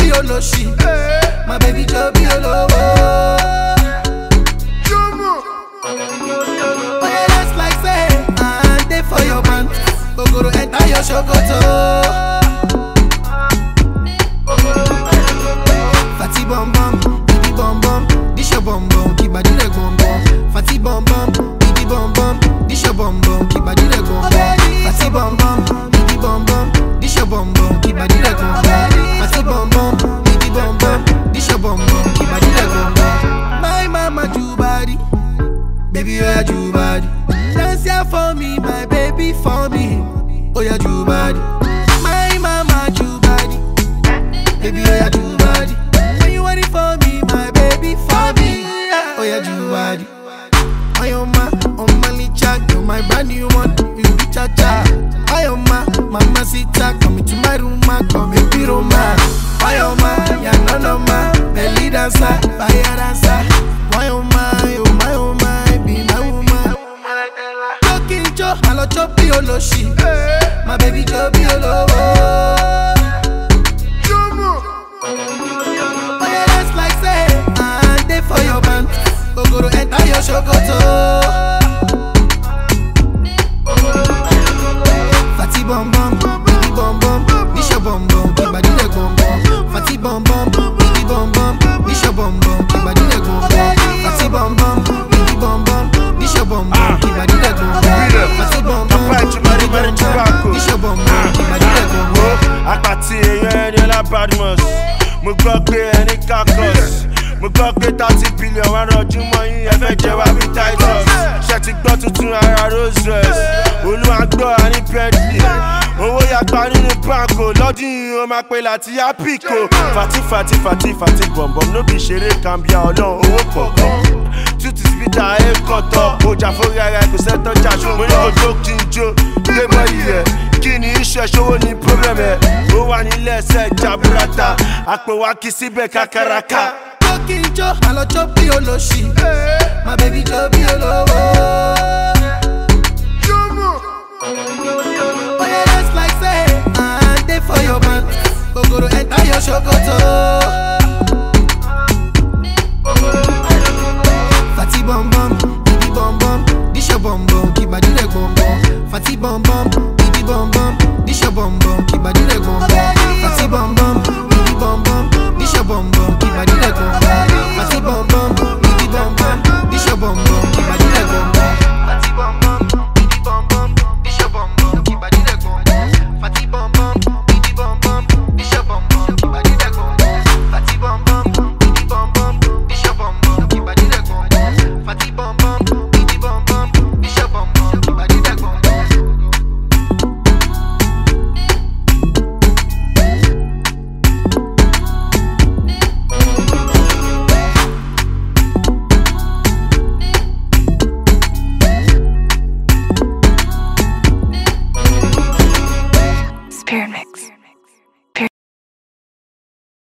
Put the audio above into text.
bí olóṣì. My baby jọ bí olówó. Oye dance like say I dey for your man. Ogoro enter your ṣòkòtò. Fati bum bum, bibi bum bum, this your bum bum, keep body like bum bum. Fati bum bum, bibi bum bum, this your bum bum, keep body like bum bum. Fati bum bum, bibi bum bum, this your bum bum, keep body like bum bum. Fati bum bum, bibi bum bum, this your bum bum, keep body like bum bum. My mama do body, baby oh yeah do body. Dance here for me, my baby for me. Oh yeah do body. My mama do body. Baby, oh yeah, do body. When you want it for me, my baby, for me. Oh yeah, do body. I am my, on my licha, you're my brand new one. You be cha cha. I am my, mama sita, come into my room, ma, come and be Roma. I am my, ya no no ma, belly dancer, fire dancer. Why oh my, oh my, oh my, be my woman. Talking jo, I love chop be oloshi. My baby jo be olowo. Oye dance like say I dey for your man. Ogoro enter your ṣòkòtò. Fati bum bum, bibi bum bum, this your bum bum, keep body like bum bum. Fati bum bum, bibi bum bum, this your bum bum, keep body like bum bum. Fati bum bum, bibi bum bum, this your bum bum, keep body like bum bum. Fati bum bum, bibi bum bum, this your bum bum, keep body like bum bum. apàtì èèyàn ẹni ọlá badmus mo gbọ́ pé ẹni kakos mo gbọ́ pé thirty billion wà rọjú mọ́ yín ẹ fẹ́ jẹ wá bí titus ṣe ti gbọ́ tuntun ara rose rose olúwa gbọ́ àní bentley owó yàgbá nínú banko lọ́dún yìí ó máa pe láti apiko fati fati fati fati bọ̀m̀bọ̀m ló bí ṣeré kàmbíà ọlọ́run owó pọ̀pọ̀ tuti spita ẹ kọ̀tọ̀ ọjà fúnra ara ẹ kò sẹ́tọ̀ jà ṣùgbọ́n mo ní kò jó kí n jó gbé bọ́ọ̀lì rẹ̀ kí ni iṣẹ́ ṣòwò ní problem ẹ̀ ó wà nílẹ̀ ẹsẹ̀ jaburata àpò wa kì í síbẹ̀ kákàràkà. Talking jo, I love chop bí olóṣì. My baby jo bí olówó. Oye dance like say I dey for your man. Ogoro enter your ṣòkòtò.